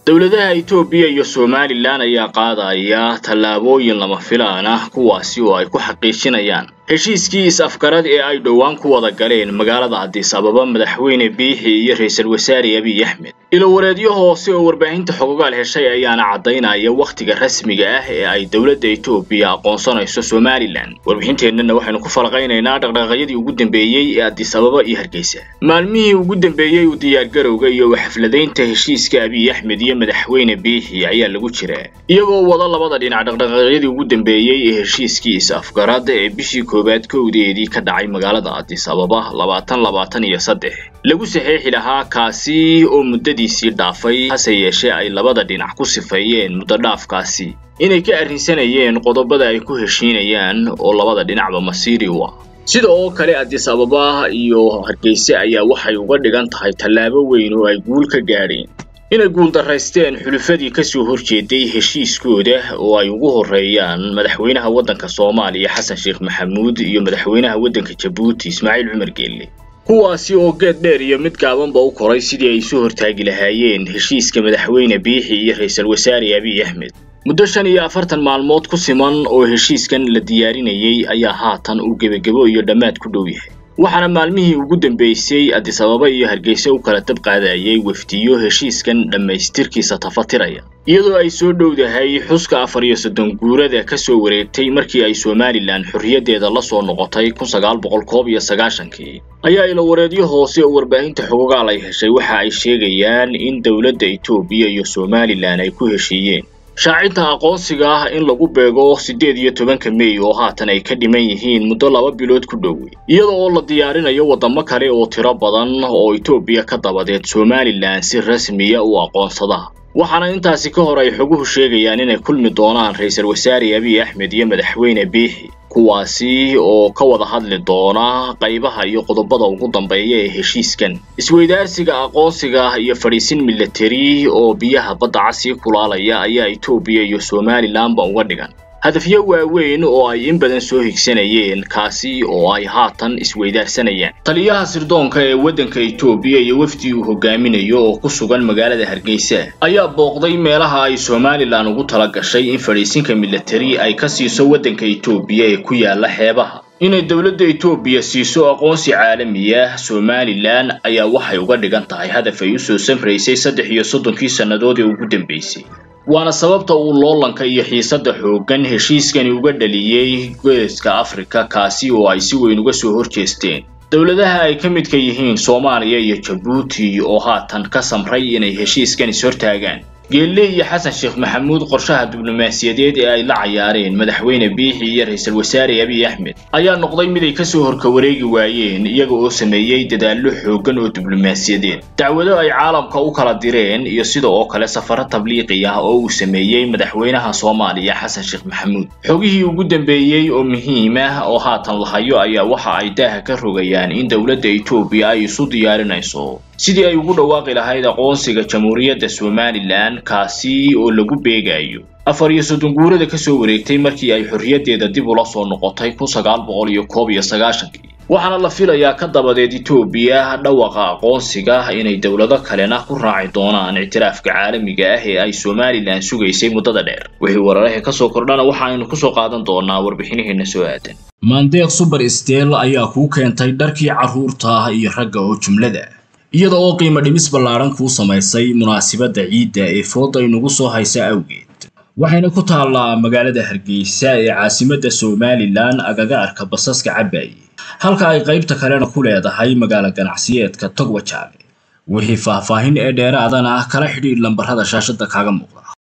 dowladaha Itoobiya iyo Somalilan ayaa qaadaya tallaabooyin lama filaan ah kuwaasi oo ay ku xaqiijinayaan heshiiskii is-afgarad ee ay dhowaan ku wada galeen magaalada Addis Ababa madaxweyne Biixi iyo ra'iisul wasaare Abiy Ahmed ilo wareedyo hoose oo warbaahinta xogogaal heshay ayaana caddaynaya wakhtiga rasmiga ah ee ay dowladda Itoobiya aqoonsanayso Somalilan warbixinteennana waxaynu ku falqaynaynaa dhaqdhaqaaqyadii ugu dambeeyey ee Addis Ababa iyo Hargeysa maalmihii ugu dambeeyey u diyaargarowga iyo xafladaynta heshiiska Abiy Ahmed iyo madaxweyne Biixi ayaa lagu jiraa iyagoo wada labada dhinac dhaqdhaqaaqyadii ugu dambeeyey ee heshiiskii is-afgarad ee bishii koowaad kowdeedii ka dhacay magaalada Addis Ababa labaatan labaatan iyo saddex lagu saxeexi lahaa kaasi oo muddadiisii dhaafay hase yeeshee ay labada dhinac ku sifeeyeen muddo dhaafkaasi inay ka arrinsanayeen qodobada ay ku heshiinayaan oo labada dhinacba masiiri u ah sida oo kale Addis Ababa iyo Hargeysa ayaa waxay uga dhigan tahay tallaabo weyn oo ay guul ka gaadheen inay guuldaraysteen xulufadii ka soo horjeeday heshiiskooda oo ay ugu horreeyaan madaxweynaha waddanka Soomaaliya Xasan Sheekh Maxamuud iyo madaxweynaha waddanka Jabuuti Ismaaciil Cumar Geelle kuwaasi oo geed dheer iyo mid gaabanba u koray sidii ay soo hortaagi lahaayeen heshiiska madaxweyne Biixi iyo ra'iisul wasaare Abiy Ahmed muddo shan iyo afartan maalmood ku siman oo heshiiskan la diyaarinayay ayaa haatan uu gebagabo iyo dhammaad ku dhow yahay waxaana maalmihii ugu dambeysay Addis Ababa iyo Hargeysa u kala dab qaadayay wafdiyo heshiiskan dhammaystirkiisa tafatiraya iyadoo ay soo dhowdahay xuska afar iyo soddon guurada ka soo wareegtay markii ay Somaliland xorriyaddeeda la soo noqotay kun sagaal boqol koob iyo sagaashankii ayaa ilo wareedyo hoose oo warbaahinta xogogaal ay heshay waxa ay sheegayaan in dowladda Itoobiya iyo Somaliland ay ku heshiiyeen shaacinta aqoonsiga ah in lagu beego siddeed iyo tobanka May oo haatan ay ka dhiman yihiin muddo laba bilood ku dhow iyada oo la diyaarinayo wadamo kale oo tiro badan oo Itoobiya ka dabadeed Somaliland si rasmiya u aqoonsada waxaana intaasi ka hor ay xoguhu sheegayaan inay kulmi doonaan ra'iisul wasaare Abiy Ahmed iyo madaxweyne Biixi kuwaasi oo ka wada hadli doona qaybaha iyo qodobada ugu dambeeya ee heshiiskan isweydaarsiga aqoonsiga iyo fadhiisin military oo biyaha badda casii kulaalaya ayaa Itoobiya iyo Somaliland ba uga dhigan hadafyo waaweyn oo ay in badan soo higsanayeen kaasi oo ay haatan isweydaarsanayaan taliyaha sirdoonka ee waddanka Itoobiya iyo wafdi uu hogaaminayo oo ku sugan magaalada Hargeysa ayaa booqday meelaha ay Somaliland ugu tala gashay in fadhiisinka military ay ka siiso waddanka Itoobiya ee ku yaala xeebaha inay dowladda Itoobiya siiso aqoonsi caalami ah Somaliland ayaa waxay uga dhigan tahay hadaf ay u soo samraysay saddex iyo soddonkii sannadood ee ugu dambeysay waana sababta uu loolanka iyo xiisadda xooggan heshiiskani uga dhaliyey geeska Afrika kaasi oo ay si weyn uga soo horjeesteen dowladaha ay ka midka yihiin Soomaaliya iyo Jabuuti oo haatan ka samray inay heshiiskan is hortaagaan geelle iyo xasan sheekh maxamuud qorshaha diblomaasiyadeed ee ay la cayaareen madaxweyne biixi iyo ra'iisul wasaare abiy axmed ayaa noqday mid ay kasoo horka wareegi waayeen iyaga oo sameeyey dadaallo xooggan oo diblomaasiyadeed dacwado ay caalamka u kala direen iyo sida oo kale safaro tabliiqi ah oo uu sameeyey madaxweynaha soomaaliya xasan sheekh maxamuud xogihii ugu dambeeyey oo muhiim ah oo haatan la hayo ayaa waxa ay daaha ka rogayaan in dowladda etoobiya ay isu diyaarinayso sidii ay ugu dhawaaqi lahayd aqoonsiga jamhuuriyadda somalilan kaasi oo lagu beegayo afar iyo soddon guurada ka soo wareegtay markii ay xorriyaddeeda dib ula soo noqotay kun sagaal boqol iyo koob iyo sagaashankii waxaana la filayaa ka dabadeed etoobiya dhawaqa aqoonsiga inay dowlado kalena ku raaci doonaan ictiraafka caalamiga ah ee ay somalilan sugaysay muddada dheer wixii wararaha ka soo kordhana waxaaynu kusoo qaadan doonaa warbixinaheena soo aadan maandeeq suber stel ayaa kuu keentay dharkii carruurta iyo ragga oo jumlada iyada oo qiimo dhimis ballaaran kuu samaysay munaasibadda ciidda ee fooda inugu soo haysa awgeed waxayna ku taallaa magaalada hargeysa ee caasimadda somalilan agaga arka basaska cabaaye halka ay qaybta kalena ku leedahay magaalo ganacsiyeedka togwajaale wixii faahfaahin ee dheeraadana kala xidhiidh lambarrada shaashadda kaaga muuqda